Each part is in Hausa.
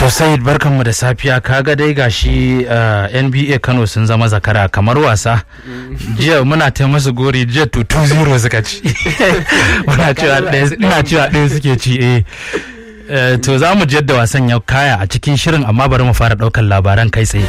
To Said barkanmu da safiya kaga dai gashi uh, NBA Kano sun zama zakara kamar wasa. Jiya muna ta masu gori jiya to 2-0 suka ci. Muna cewa ɗaya ina cewa ɗaya suke ci eh. Uh, to za mu yadda wasan ya kaya a cikin shirin amma bari mu fara ɗaukar labaran kai tsaye.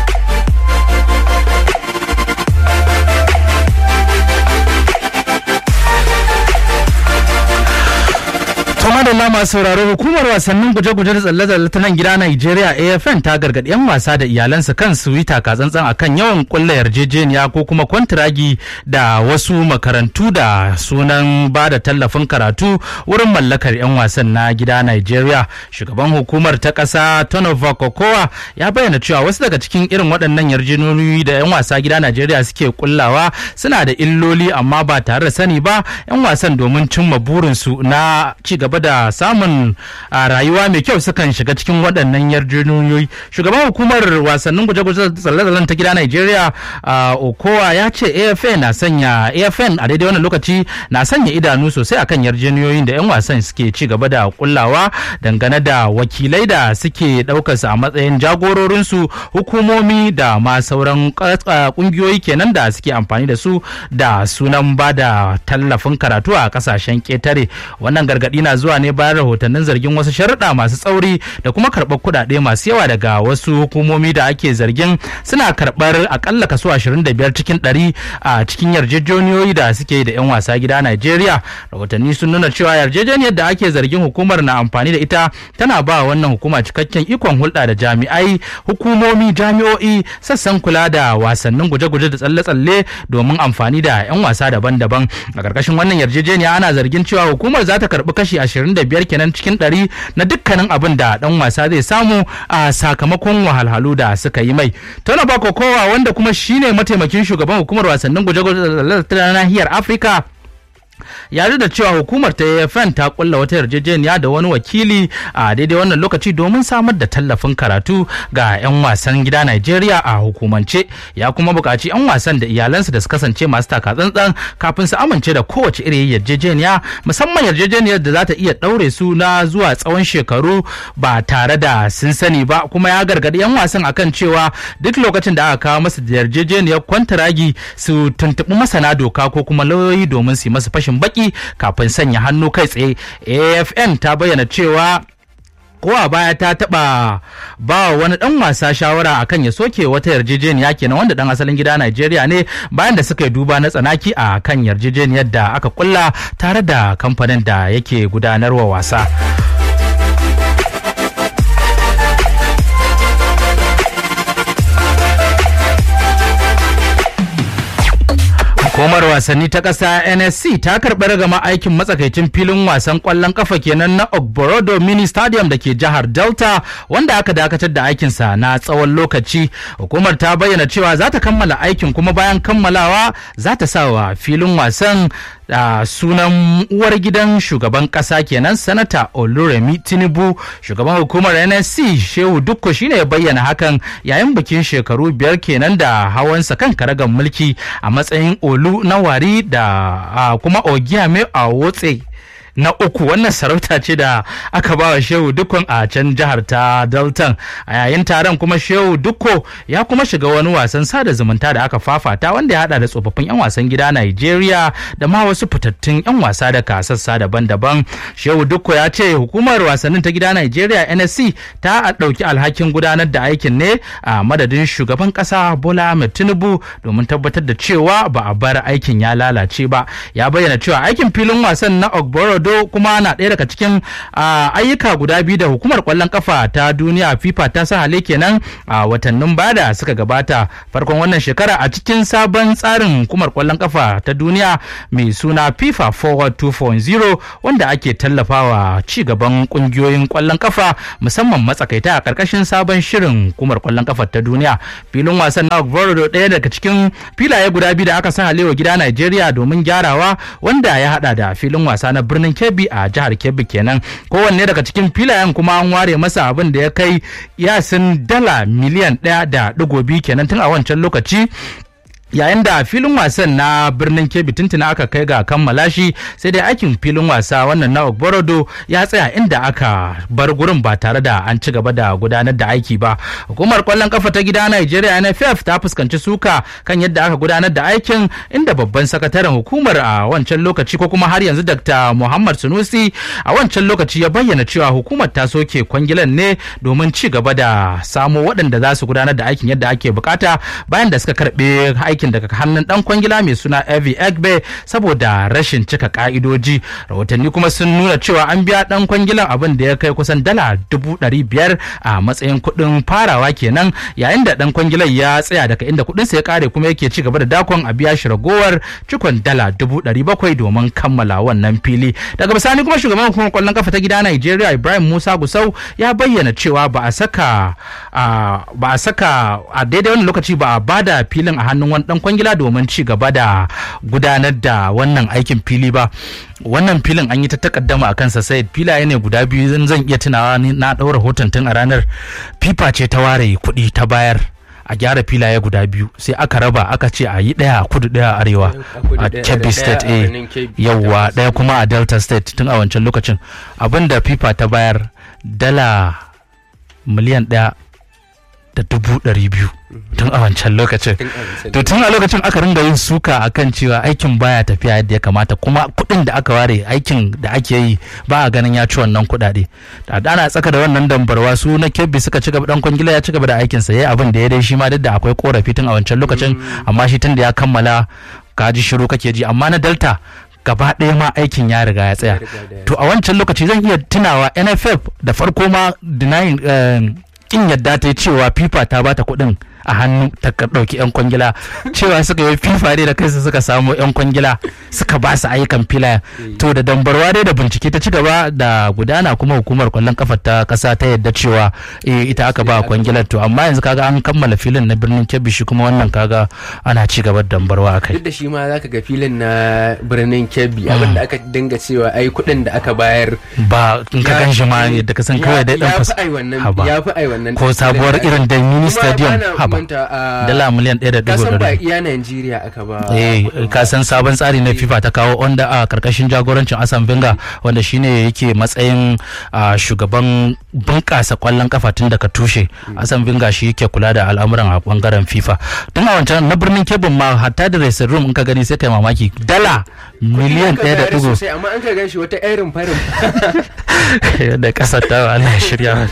Toma da lama sauraro hukumar wasannin guje-guje da tsalle-tsalle ta nan gida Nigeria AFN ta gargaɗi 'yan wasa da iyalansa kan su yi takatsantsan akan yawan kulla yarjejeniya ko kuma kwantiragi da wasu makarantu da sunan ba da tallafin karatu wurin mallakar 'yan wasan na gida Nigeria. Shugaban hukumar ta ƙasa Tonova Kokowa ya bayyana cewa wasu daga cikin irin waɗannan yarjejeniyoyi da 'yan wasa gida Nigeria suke kullawa suna da illoli amma ba tare da sani ba 'yan wasan domin cimma burinsu na ci gaba da samun rayuwa mai kyau sukan shiga cikin waɗannan yarjejeniyoyi shugaban hukumar wasannin guje-guje tsalle-tsallen ta gida Nigeria Okowa ya ce AFN na sanya AFN a daidai wannan lokaci na sanya idanu sosai akan yarjejeniyoyin da 'yan wasan suke ci gaba da kullawa dangane da wakilai da suke ɗaukar su a matsayin jagororinsu hukumomi da ma sauran kungiyoyi kenan da suke amfani da su da sunan ba da tallafin karatu a kasashen ketare wannan gargaɗi na zuwa ne bayan rahotannin zargin wasu sharuɗa masu tsauri da kuma karɓar kuɗaɗe masu yawa daga wasu hukumomi da ake zargin suna karɓar akalla kaso 25 cikin 100 a cikin yarjejeniyoyi da suke da 'yan wasa gida Najeriya. Rahotanni sun nuna cewa yarjejeniyar da ake zargin hukumar na amfani da ita tana ba wannan hukuma cikakken ikon hulɗa da jami'ai, hukumomi, jami'o'i, sassan kula da wasannin guje-guje da tsalle-tsalle domin amfani da 'yan wasa daban-daban. A ƙarƙashin wannan yarjejeniya ana zargin cewa hukumar za ta karɓi kashi 25 kenan cikin 100 na dukkanin abin da dan wasa zai samu a sakamakon wahalhalu da suka yi mai. Tona Bakokowa wanda kuma shine mataimakin shugaban hukumar wasannin guje-guje ta nahiyar Afirka ya da cewa hukumar ta AFN ta kulla wata yarjejeniya da wani wakili a daidai wannan lokaci domin samar da tallafin karatu ga 'yan wasan gida Najeriya a hukumance ya kuma buƙaci 'yan wasan da iyalansu da su kasance masu takatsantsan kafin su amince da kowace irin yarjejeniya musamman yarjejeniyar da za ta iya ɗaure su na zuwa tsawon shekaru ba tare da sun sani ba kuma ya gargaɗi 'yan wasan akan cewa duk lokacin da aka kawo masu da yarjejeniyar kwantaragi su tuntuɓi masana doka ko kuma lauyoyi domin su yi masu fashin baki kafin sanya hannu kai tsaye afn ta bayyana cewa ko a baya ta taba ba wani dan wasa shawara akan ya soke wata yarjejeniya kenan wanda dan asalin gida Najeriya ne bayan da suka yi duba na tsanaki a kan yarjejeniyar da aka kulla tare da kamfanin da yake gudanarwa wasa. Hukumar wasanni ta ƙasa NSC ta karɓi ragama aikin matsakaicin filin wasan ƙwallon ƙafa kenan na Ogborodo Mini Stadium da ke jihar Delta wanda aka dakatar da aikinsa na tsawon lokaci. Hukumar ta bayyana cewa za ta kammala aikin kuma bayan kammalawa za ta sa wa filin wasan da sunan uwar gidan shugaban kasa kenan sanata oluremi tinubu shugaban hukumar nsc shehu dukko shine ya bayyana hakan yayin bikin shekaru biyar kenan da hawansa kan karagan mulki a matsayin olu na wari da kuma ogiyame a wotse na uku wannan sarauta ce da aka ba wa shehu dukkan a can jihar ta dalton a yayin taron kuma shehu dukko ya kuma shiga wani wasan sada zumunta da aka fafata wanda ya hada da tsofaffin 'yan wasan gida nigeria da ma wasu fitattun 'yan wasa da kasassa daban-daban shehu dukko ya ce hukumar wasannin ta gida nigeria nsc ta ɗauki alhakin gudanar da aikin ne a madadin shugaban ƙasa bola ahmed tinubu domin tabbatar da cewa ba a bar aikin ya lalace ba ya bayyana cewa aikin filin wasan na ogboro Ado kuma na ɗaya daga cikin ayyuka guda biyu da hukumar ƙwallon kafa ta duniya FIFA ta sa hale kenan a watannin bada suka gabata farkon wannan shekara a cikin sabon tsarin hukumar ƙwallon kafa ta duniya mai suna FIFA Forward 2.0 wanda ake tallafawa ci gaban ƙungiyoyin ƙwallon kafa musamman matsakaita a ƙarƙashin sabon shirin hukumar ƙwallon kafa ta duniya filin wasan na Ogborodo ɗaya daga cikin filaye guda biyu da aka sa halewa gida Najeriya domin gyarawa wanda ya hada da filin wasa na birnin Kebbi a jihar Kebbi kenan kowanne daga cikin filayen kuma an ware masa abin da ya kai yasin dala miliyan ɗaya da ɗigo biyu kenan tun a wancan lokaci yayin da filin wasan na birnin kebbi tuntuna aka kai ga kammala shi sai dai aikin filin wasa wannan na ogborodo ya tsaya inda aka bar gurin ba tare da an ci gaba da gudanar da aiki ba hukumar kwallon kafa ta gida nigeria nff ta fuskanci suka kan yadda aka gudanar da aikin inda babban sakataren hukumar a wancan lokaci ko kuma har yanzu dr muhammad sunusi a wancan lokaci ya bayyana cewa hukumar ta soke kwangilan ne domin ci gaba da samo waɗanda za su gudanar da aikin yadda ake bukata bayan da suka karɓe aikin daga hannun dan kwangila mai suna Evi Egbe saboda rashin cika ka'idoji rahotanni kuma sun nuna cewa an biya dan kwangilan abin da ya kai kusan dala dubu ɗari biyar a matsayin kuɗin farawa kenan yayin da dan kwangilan ya tsaya daga inda kuɗin sa ya kare kuma yake ci gaba da dakon a biya shi ragowar cikon dala dubu ɗari bakwai domin kammala wannan fili daga bisani kuma shugaban hukumar kwallon kafa ta gida Nigeria Ibrahim Musa Gusau ya bayyana cewa ba a saka ba a saka a daidai wani lokaci ba a bada filin a hannun wani dan kwangila domin ci gaba da gudanar da wannan aikin fili ba wannan filin an yi ta takaddama a kansa sai filaye ne guda biyu zan iya tunawa na ɗaura hoton tun a ranar fifa ce ta ware kuɗi ta bayar a gyara filaye guda biyu sai aka raba aka ce a yi ɗaya a kudu ɗaya a arewa a kebbi state a yawwa ɗaya kuma a delta state tun a wancan lokacin abinda fifa ta bayar dala miliyan ɗaya da dubu ɗari biyu tun a wancan lokacin to tun a lokacin aka ringa yin suka akan cewa aikin baya tafiya yadda ya kamata kuma kuɗin da aka ware aikin da ake yi ba a ganin ya ci wannan kuɗaɗe da ana tsaka da wannan dambarwa su na kebbi suka ci gaba dan kwangila ya ci gaba da aikinsa ya abin da ya dai shi ma duk da akwai korafi tun a wancan lokacin amma shi tun da ya kammala ka ji shiru kake ji amma na delta gaba ɗaya ma aikin ya riga ya tsaya to a wancan lokaci zan iya tunawa nff da farko ma denying kin yadda ta yi cewa fifa ta bata kuɗin a hannu ta ɗauki 'yan kwangila cewa suka yi fifa ne da kansu suka samu 'yan kwangila suka ba su ayyukan filaya to da dambarwa dai da bincike ta ci gaba da gudana kuma hukumar kwallon kafa ta kasa ta yadda cewa ita aka ba kwangilar to amma yanzu kaga an kammala filin na birnin kebbi shi kuma wannan kaga ana ci gaba da dambarwa a kai duk da shi ma zaka ga filin na birnin kebbi abin da aka dinga cewa ai kuɗin da aka bayar ba in ka gan shi ma yadda ka san kawai dai dan ya fi ai wannan ya fi ai wannan ko sabuwar irin da mini stadium haba dala miliyan ɗaya da dubu kasan ba iya Najeriya aka ba eh ka san sabon tsari na FIFA ta kawo onda a karkashin jagorancin Asan Venga wanda shine yake matsayin shugaban bunƙasa kwallon kafa tun daga tushe Asan Venga shi yake kula da al'amuran a bangaren FIFA tun a wancan na birnin Kebbi ma hatta da dressing room in ka gani sai kai mamaki dala miliyan ɗaya da dubu amma an ka gan shi wata irin farin da kasar ta Allah ya shirya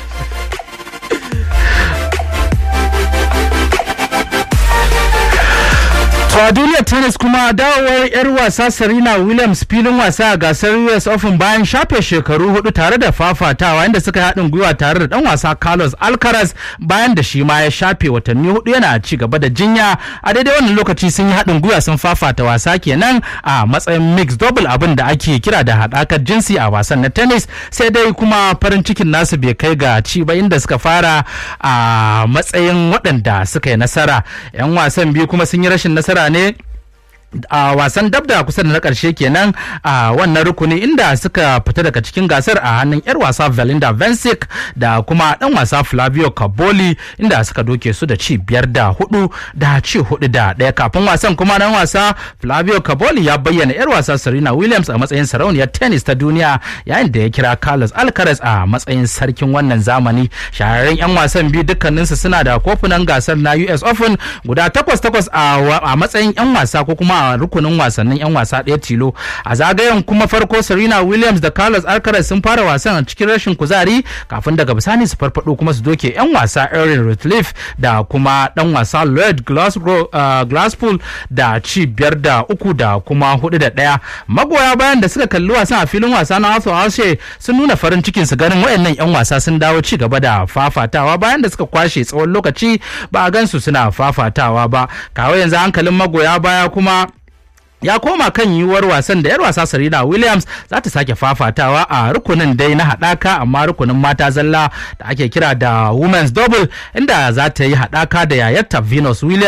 To a duniyar tennis kuma dawowar 'yar wasa Serena Williams filin wasa a gasar US Open bayan shafe shekaru hudu tare da fafatawa inda suka haɗin gwiwa tare da ɗan wasa Carlos Alcaraz bayan da shi ma ya shafe watanni hudu yana ci gaba da jinya a daidai wannan lokaci sun yi haɗin gwiwa sun fafata wasa kenan a matsayin mixed double abin da ake kira da haɗakar jinsi a wasan na tennis sai dai kuma farin cikin nasu bai kai ga ci ba inda suka fara a matsayin waɗanda suka yi nasara 'yan wasan biyu kuma sun yi rashin nasara ne a wasan dabda kusa da na karshe kenan a wannan rukuni inda suka fita daga cikin gasar a hannun yar wasa Valinda Vencic da kuma dan wasa Flavio Caboli inda suka doke su da ci biyar da hudu da ci hudu da daya kafin wasan kuma dan wasa Flavio Caboli ya bayyana yar wasa Serena Williams a matsayin sarauniyar tennis ta duniya yayin da ya kira Carlos Alcaraz a matsayin sarkin wannan zamani shahararren yan wasan biyu dukkaninsu suna da kofunan gasar na US Open guda takwas takwas a matsayin yan wasa ko kuma a rukunin wasannin 'yan wasa ɗaya tilo a zagayen kuma farko serena williams da carlos alcaraz sun fara wasan a cikin rashin kuzari kafin daga bisani su farfado kuma su doke 'yan wasa erin ratcliffe da kuma dan wasa lloyd glasspool da ci biyar da uku da kuma hudu da ɗaya magoya bayan da suka kalli wasan a filin wasa na arthur ashe sun nuna farin cikin su ganin wayannan 'yan wasa sun dawo ci gaba da fafatawa bayan da suka kwashe tsawon lokaci ba a gansu suna fafatawa ba kawai yanzu hankalin magoya baya kuma ya koma kan yiwuwar wasan da 'yar wasa Serena Williams za ta sake fafatawa a rukunin dai na haɗaka amma rukunin mata zalla da ake kira da Women's Double inda za ta yi haɗaka da yayarta Venus Williams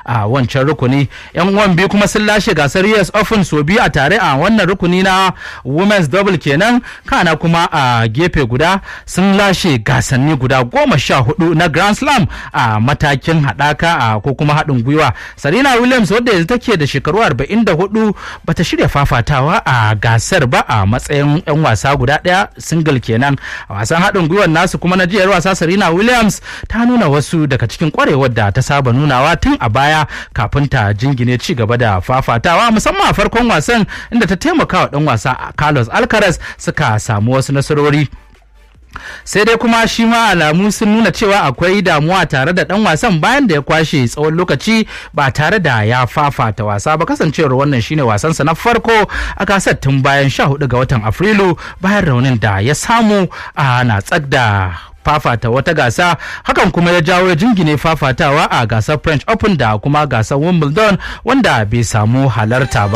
a wancan rukuni yan uwan biyu kuma sun lashe gasar US Open so biyu a tare a wannan rukuni na women's double kenan kana kuma a gefe guda sun lashe gasanni guda goma sha hudu na Grand Slam a matakin haɗaka a ko kuma haɗin gwiwa Serena Williams wadda yanzu take da shekaru 44 bata shirya fafatawa a gasar ba a matsayin 'yan wasa guda ɗaya single kenan a wasan haɗin gwiwar nasu kuma na jiyar wasa Serena Williams ta nuna wasu daga cikin kwarewar da ta saba nunawa tun a baya kafin ta jingine ci gaba da fafatawa musamman a farkon wasan inda ta taimaka wa ɗan wasa Carlos Alcaraz suka samu wasu nasarori sai dai kuma shi ma alamu sun nuna cewa akwai damuwa tare da dan wasan bayan da ya kwashe tsawon lokaci ba tare da ya fafata wasa ba kasancewar wannan shine wasansa na farko a gasar tun bayan 14 ga watan afrilu bayan raunin da ya samu a na da fafata wata gasa hakan kuma ya jawo jingine fafatawa a gasar french open da kuma gasar wimbledon wanda bai samu halarta ba